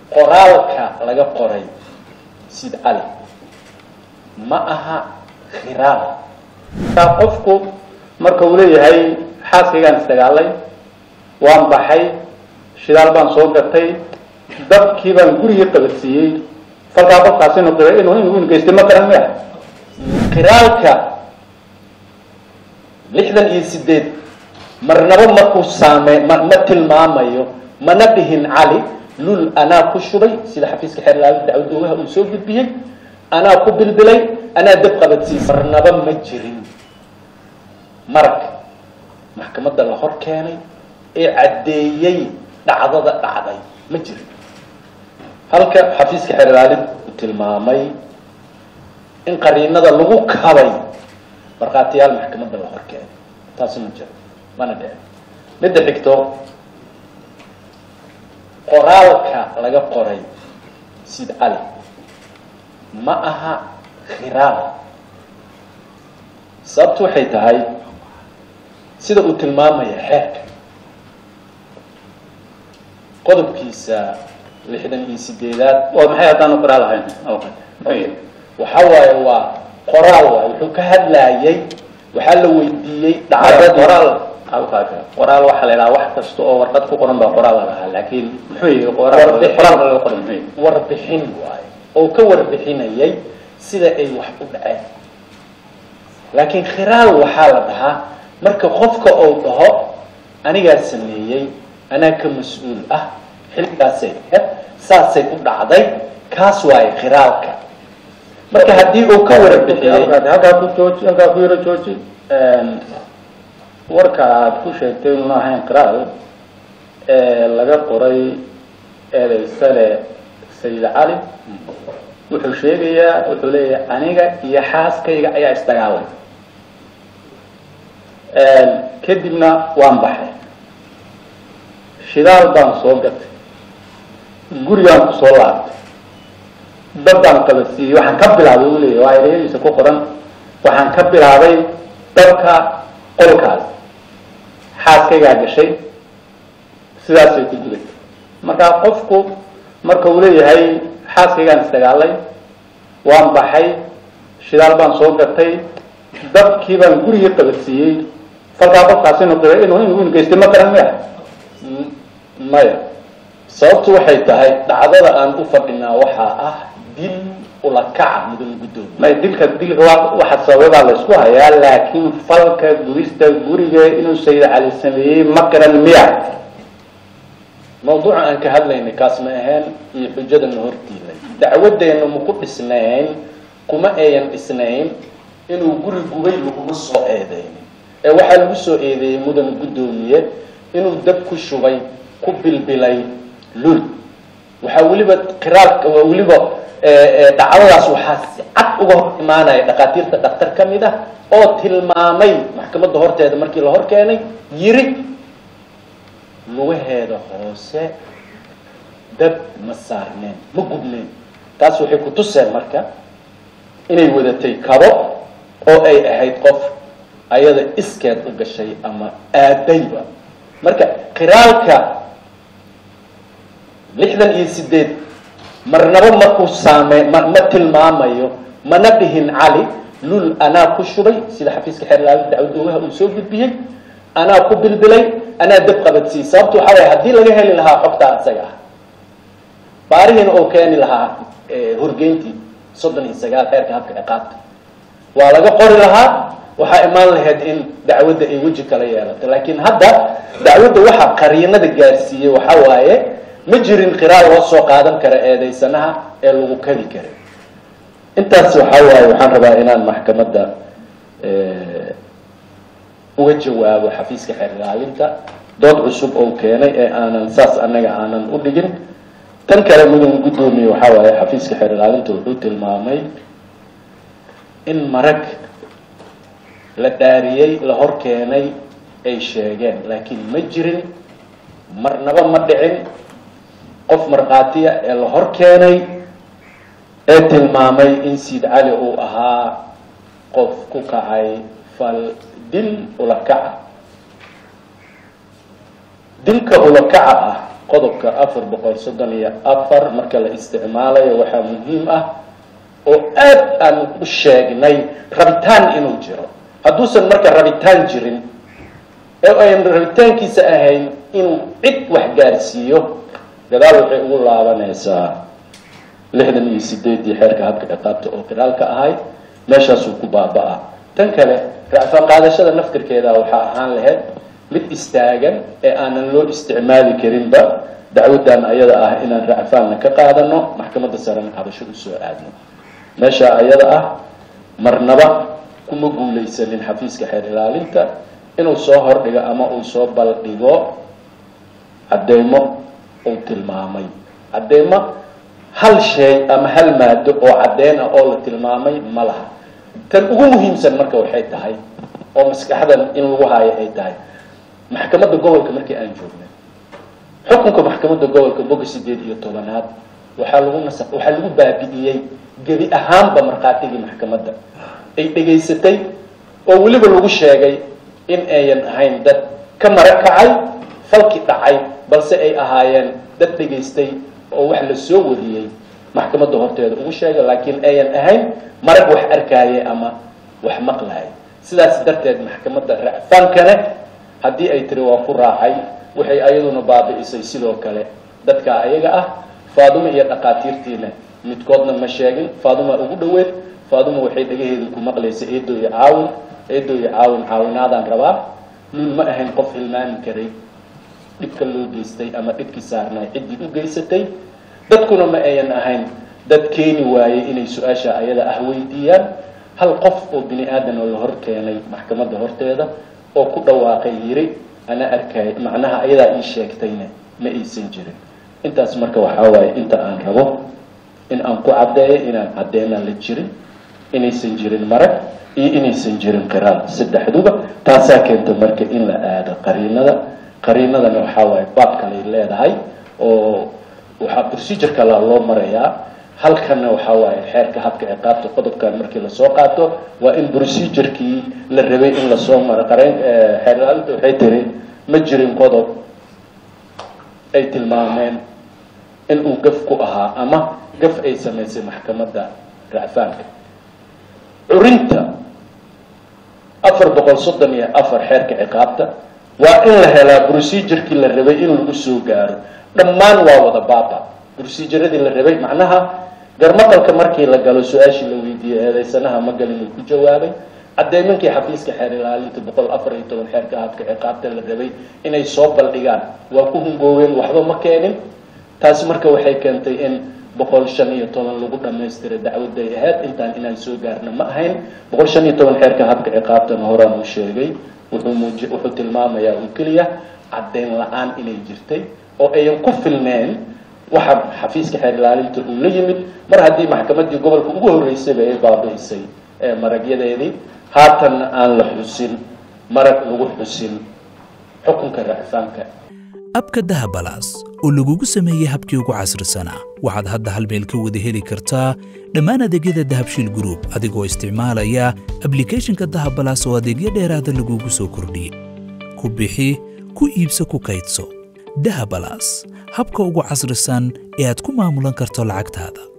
qoraalka laga qoray sid cali ma aha khiraal markaa qofku marka uu leeyahay xaaskaygaan isdagaalay waan baxay shidaal baan soo gatay dabkii baan gurigii qabadsiiyey falkaa qofkaasi inuu qira inuu inuu geystay ma garan maya khiraalka lixdan iyo sideed marnaba markuu saame ma ma tilmaamayo mana dhihin cali lul anaa ku shubay sida xafiiska xeerlaali dacwad oogaha uu soo gudbiyey anaa ku bilbilay anaa dab qabadsiisay marnaba ma jirin marag maxkamadda la hor keenay ee caddeeyey dhacdada dhacday ma jirin halka xafiiska xeerlaalid uu tilmaamay in qariinada lagu kabay markhaatiyaal maxkamadda la hor keenay taasi ma jiro mana dhicin midda xigto qoraalka laga qoray sid cali ma aha khiraal sababtu waxay tahay sida uu tilmaamaya xeerka qodobkiisa lixdan iyo sideedaad waa maxay haddaanu qoraal ahayn awqad waxa waaye waa qoraal waay wuxuu ka hadlayay waxaa la weydiiyey dhacdadii qoraal awqad qoraal waxaa la yidhaha wax kasta oo warqad ku qoran baa qoraal la dhahaa laakiin muxuu yihi qoraal Warbixin. qoraalka laga qoran muxuu yihi warbixin waaye oo ka warbixinayay sida ay wax u dhaceen laakiin khiraal waxaa la dhahaa marka qofka uu dhaho anigaa sameeyey anaa ka mas-uul ah xilligaasay ahayd saasay u dhacday kaas waaye khiraalka marka haddii uu ka warbixiyey Awqad, halkaa ku jooji halkaa ku yaro jooji warka aad ku sheegtay inuuna ahayn qiraal ee laga qoray eedaysale sayid cali wuxuu sheegayaa wuxuu leeyahay aniga iyo xaaskayga ayaa isdagaalay kadibna waan baxay shidaal baan soo gatay gurigaan ku soo laabtay dad baan qabadsiiyey waxaan ka bilaabay uu leeyahay waa ereyadiisa ku qoran waxaan ka bilaabay dabka qolkaas xaaskaygaa gashay sidaasay ku guday markaa qofku marka uu leeyahay xaaskaygaan isdagaalay waan baxay shidaal baan soo gatay dabkii baan gurigii qabadsiiyey falkaa qofkaasi inuu qira inuu inuu geystay ma garan maya M- maya sababtu waxay tahay dhacdada aan u fadhinaa waxaa ah dil ulakaca mudan guddoomiye may dilka dilka waa waxa sababaa la isku hayaa laakiin falka gubista guriga inuu sayid cali sameeyey ma garan miya mawduuca aan ka hadlaynay kaas ma ahayn iyo xujadana hortiilay dacwadeenna maku dhisnayn kuma ayan dhisnayn inuu guri gubay laguma soo eedeynin ee waxaa lagu soo eedeeyey mudan guddoomiye inuu dab ku shubay ku bilbilay lul waxaa weliba qiraalka waa weliba ee, ee, dhacdadaas waxaa si cad uga hor imaanaya dhakhaatiirta dhakhtar ka mid ah oo tilmaamay maxkamadda horteeda markii la hor keenay yiri lugaheeda hoose dab ma saarneen ma gubneen taas waxay ku tuseen marka inay wadatay kabo oo ay ahayd qof ayada iskeed u gashay ama aadayba marka qiraalka lixdan iyo sideed marnaba markuu saame ma ma tilmaamayo mana dhihin cali lul anaa ku shubay sida xafiiska xeerlaali dacwad oogaha uu soo gudbiyey anaa ku bilbilay anaa dab qabadsiiyey sababtu waxaa waye haddii laga heli lahaa xogtaa isaga ah baarihiina oo keeni lahaa eh, horgeyntii soddon iyo sagaal xeerka habka ciqaabta waa laga qori lahaa waxaa imaan lahayd in dacwadda ay weji kala yeelato laakiin hadda dacwadda waxaa qariinada gaarsiiyey waxaa waaye ma jirin qiraal loo soo qaadan kara eedeysanaha ee lagu kadi karay intaas waxaa waaye waxaan rabaa inaan maxkamadda eh, uga jawaabo xafiiska xeer ilaalinta dood cusub oo keenay ee aanan saas annaga aanan u dhigin tan kale mudan guddoomiye waxaa waaye xafiiska xeer ilaalinta wuxuu tilmaamay in marag la dhaariyey la hor keenay ay sheegeen laakiin ma jirin marnaba ma dhicin qof markhaatiya ee la hor keenay ee tilmaamay in siid cali uu ahaa qof ku kacay fal dil ulakaca dilka ulakaca ah qodobka afar boqol soddon iyo afar marka la isticmaalayo waxaa muhiim ah oo aad aan u sheegnay rabitaan inuu jiro hadduusan marka rabitaan jirin ee ayn rabitaankiisa ahayn inuu cid wax gaarsiiyo gadaal waxay ugu laabanaysaa lixdan iyo sideedii xeerka habka ciqaabta oo qiraalka ahayd meeshaasuu ku baaba-a tan kale racfaan qaadashada naftirkeeda waxaa ahaan lahayd mid istaagan ee aanan loo isticmaali karinba dacwadan ayada ah inaan racfaanna ka qaadano maxkamadda sarena cabasho usoo aadno meesha ayada ah marnaba kuma guulaysanin xafiiska xeer ilaalinta inuu soo hordhigo ama uu soo baldhigo cadeymo uu tilmaamay cadeymo hal shay ama hal maado oo caddeyn ah oo la tilmaamay ma laha tan ugu muhiimsan marka waxay tahay oo maskaxdan in lagu haayo ay tahay maxkamadda gobolka markii aan joognay xukunka maxkamadda gobolka boga sideed iyo tobanaad waxaa lagu nasa waxaa lagu baabi'iyey gebi ahaanba markhaatigii maxkamadda ay dhegaysatay oo weliba lagu sheegay in ayan ahayn dad ka mara kacay falki dhacay balse ay ahaayeen dad dhegaystay oo wax la soo wariyey maxkamadda horteeda ugu sheegay laakiin ayan ahayn marag wax arkaaye ama wax maqlaaya sidaas darteed maxkamadda racfaankane haddii ay tiri waa ku raacay waxay ayaduna baabi'isay sidoo kale dadka ayaga ah faaduma iyo dhaqaatiirtiina midkoodna ma sheegin faaduma ugu dhaweed faaduma waxay dhagaheeda ku maqlaysa eedo iyo caawin eedo iyo caawin caawinaadaan rabaa luul ma ahayn qof hilmaami karay dhibka loo geystay ama dhibkii saarnay ciddii u geysatay dadkuna ma ayan ahayn dad keeni waayey inay su-aasha ayada ah weydiiyaan hal qof oo bini aadan oo la hor keenay maxkamadda horteeda oo ku dhawaaqay yiri ana arkay macnaha ayadaa ii sheegtayna ma aysan jirin intaas marka waxaa waaye inta aan rabo in aan ku caddeeyo inaan caddeenaan la jirin inaysan jirin marag iyo inaysan jirin qiraal saddexduba taasaa keenta marka in la aado qariinada qariinadana waxaa waaye baab kalay leedahay oo waxaa procedure kala loo marayaa halkanna waxaa waaye xeerka habka ciqaabta qodobkan markii lasoo qaato waa in procedurkii la rabay in lasoo maro qareen xeer ilaalinta waxay tiri ma jirin qodob ay tilmaameen in uu gaf ku ahaa ama gaf ay samaysay maxkamadda racfaanka curinta afar boqol soddon iyo afar xeerka ciqaabta waa in la helaa procedurkii la rabay in lagu soo gaaro dhammaan waa wada baaba proceduradii la rabay macnaha garmaqalka markii la galo su-aashii la weydiiyey eedeysanaha ma galin uu ku jawaabay cadeymankii xafiiska xeer ilaalinta boqol afar iyo toban xeerka habka ciqaabta la rabay inay soo baldhigaan waa ku hungooween waxba ma keenin taasi marka waxay keentay in boqol shan iyo toban lagu dhamaystira dacwaday ahayd intaan inaan soo gaarna ma ahayn boqol shan iyo toban xeerka habka ciqaabtana horaan uu sheegay wuxuu muuji wuxuu tilmaamayaa uu keliya caddeyn la-aan inay jirtay oo ayan ku filneen waxa xafiiska xeer ilaalinta uu la yimid mar haddii maxkamaddii gobolka ugu horreysayba ay baabi'isay ee maragyadeedii haatanna aan la xusin marag lagu xusin xukunka racfaanka abka dahabalaas oo lagugu sameeyey habkii ugu casrisanaa waxaad hadda hal meel ka wada heli kartaa dhammaan adeegyada dahabshiil group adigoo isticmaalaya ablicathonka dahabalaas oo adeegyo dheeraada lagugu soo kordhiyey ku bixi ku iibso ku kaydso dahabalaas habka ugu casrisan ee aad ku maamulan karto lacagtaada